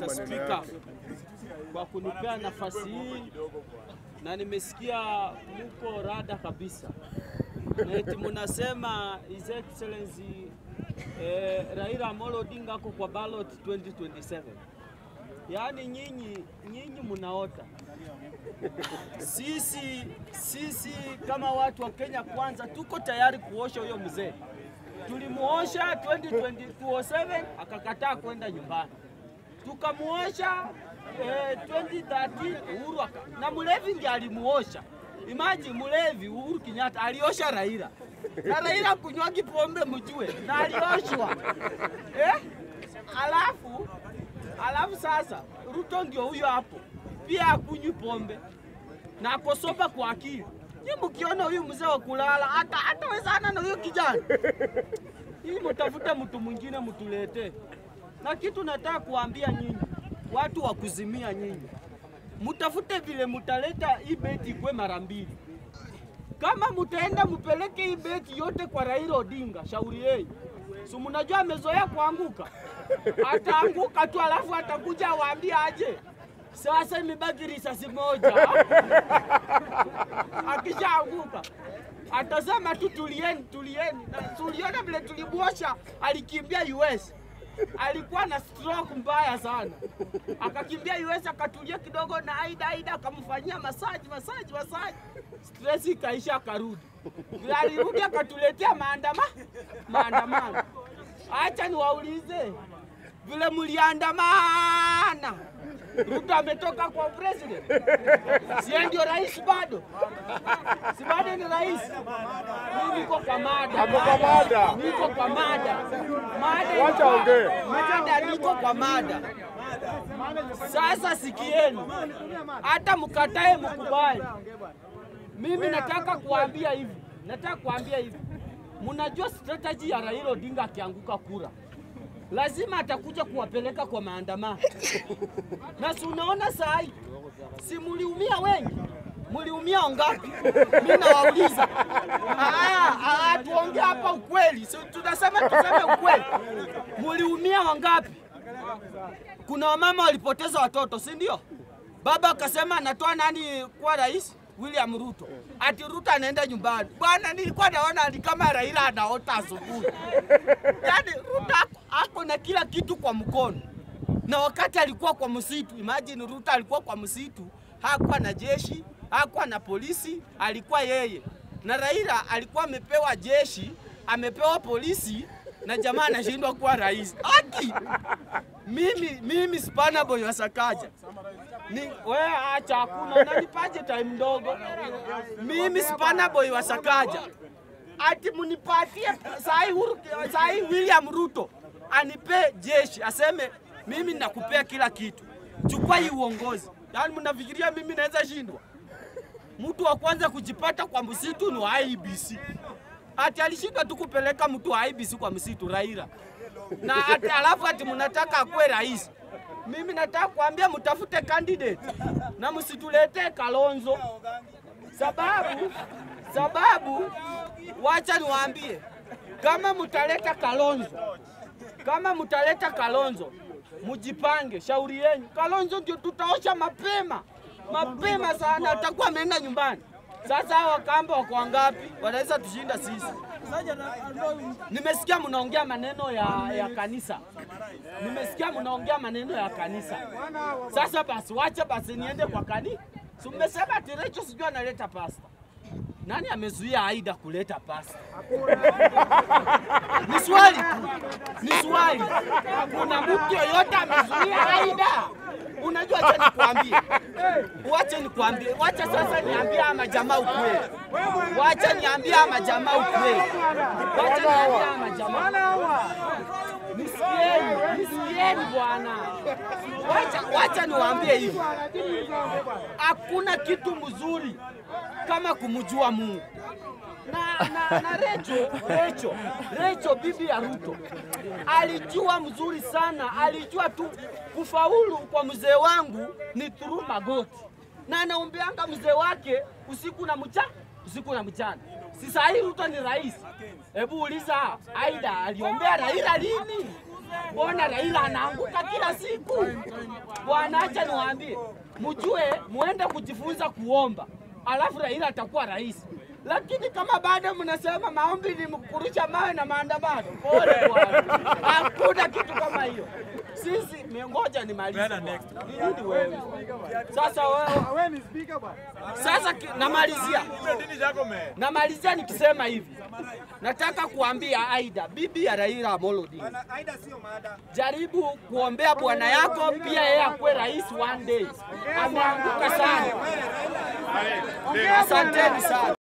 Mr. Speaker kwa kunipea nafasi hii, na nimesikia muko rada kabisa na eti munasema His Excellency eh, Raila Amolo Odinga ako kwa ballot 2027. Yaani nyinyi nyinyi munaota. Sisi sisi kama watu wa Kenya kwanza tuko tayari kuosha huyo mzee. Tulimuosha 2027 akakataa kwenda nyumbani, tukamuosha eh, 2013 Uhuru aka, na Mulevi ndiye alimuosha. Imagine Mulevi Uhuru Kenyatta aliosha Raila na Raila kunywagi pombe mjue, na alioshwa eh? Alafu alafu sasa Ruto ndio huyo hapo pia akunywi pombe na akosoba kwa akili. Nyi mkiona huyu mzee wa kulala hata hatawezana na huyo kijana hii mtafute mtu mwingine mtuletee. Na kitu nataka kuambia nyinyi watu wa kuzimia nyinyi, mtafute vile mtaleta hii beti ikwe mara mbili. Kama mtaenda mpeleke hii beti yote kwa Raila Odinga, shauri yenu. Si mnajua amezoea kuanguka, ataanguka tu alafu atakuja awaambie aje sasa imebaki risasi moja. Akishaanguka atasema tu tulieni, tulieni. Na tuliona vile tulimwosha, alikimbia US, alikuwa na stroke mbaya sana, akakimbia US akatulia kidogo, na Aida Aida akamfanyia masaji masaji masaji, stress ikaisha, akarudi. Vile alirudi akatuletea maandama maandamano. Acha niwaulize vile mliandamana Ruto ametoka kwa president, sie ndio rais bado? Si bado ni rais? Mimi niko kwa mada, Ako kwa mada. niko kwa mada, mada Wacha iko- ongee. mada, niko kwa mada. Sasa sikieni, hata mkatae mkubali, mimi nataka kuambia hivi, nataka kuambia hivi, mnajua strategy ya Raila Odinga akianguka kura lazima atakuja kuwapeleka kwa maandamano. Na si unaona saa hii, si mliumia wengi? Mliumia wangapi? Mimi nawauliza. Ah, ah, tuongee hapa ukweli, si tunasema tuseme ukweli. Mliumia wangapi? Kuna wamama walipoteza watoto, si ndio? Baba akasema anatoa nani kuwa rais? William Ruto. Ati Ruto anaenda nyumbani. Bwana, nilikuwa naona ni kama Raila anaota asubuhi. Yaani Ruto ako- ako na kila kitu kwa mkono, na wakati alikuwa kwa msitu, imagine Ruto alikuwa kwa msitu, hakuwa na jeshi, hakuwa na polisi, alikuwa yeye. Na Raila alikuwa amepewa jeshi, amepewa polisi, na jamaa anashindwa kuwa rais. Aki mimi mimi Spana Boy wa Sakaja ni wewe, acha hakuna, unanipaje time ndogo? Mimi Spana Boy wa Sakaja ati munipatie sahi Uhuru, sahi William Ruto anipe jeshi, aseme mimi nakupea kila kitu, chukua hii uongozi. Yaani mnafikiria mimi naweza shindwa? Mtu wa kwanza kujipata kwa msitu ni wa IBC. Ati alishindwa tu kupeleka mtu wa IBC kwa msitu Raila, na ati alafu ati mnataka akuwe rais. Mimi nataka kuambia mtafute candidate na msituletee Kalonzo sababu sababu, wacha niwaambie, kama mtaleta Kalonzo, kama mtaleta Kalonzo, mjipange, shauri yenu. Kalonzo ndio tutaosha mapema mapema sana, atakuwa ameenda nyumbani. Sasa hawa kamba wako wangapi? Wanaweza tushinda sisi. Nimesikia mnaongea maneno ya, ya kanisa, nimesikia mnaongea maneno ya kanisa. Sasa basi, wacha basi niende kwa kanisa. Si mmesema ati Recho sijui analeta pasta. Nani amezuia Aida kuleta pasta? Ni swali tu, ni swali. Kuna mtu yoyote amezuia Aida? Unajua, acha nikwambie, wacha nikwambie, wacha sasa niambie ama jamaa ukweli, wacha niambie ama jamaa ukweli, wacha niambie ama jamaa Nisikieni, nisikieni bwana, wacha, wacha niwaambie hivi, hakuna kitu mzuri kama kumjua Mungu na, na, na Recho, Recho, Recho bibi ya Ruto alijua mzuri sana, alijua tu kufaulu kwa mzee wangu ni through magoti, na anaombeanga mzee wake usiku na mchana, usiku na mchana. Si saa hii Ruto ni rais? Hebu uliza Aida aliombea Raila lini? mbona Raila anaanguka kila siku? Bwana, acha niwaambie, mjue muende kujifunza kuomba, alafu Raila atakuwa rais. Lakini kama bado mnasema maombi ni kurusha mawe na maandamano, pole bwana, hakuna kitu kama hiyo. Sisi ngoja nimalize. bwana. Ni nini wewe sasa? Wewe sasa ki- namalizia namalizia nikisema hivi, nataka kuambia Aida, bibi ya Raila Amolo Odinga, jaribu kuombea bwana yako pia yeye akuwe rais one day. Ameanguka sana. Asanteni sana.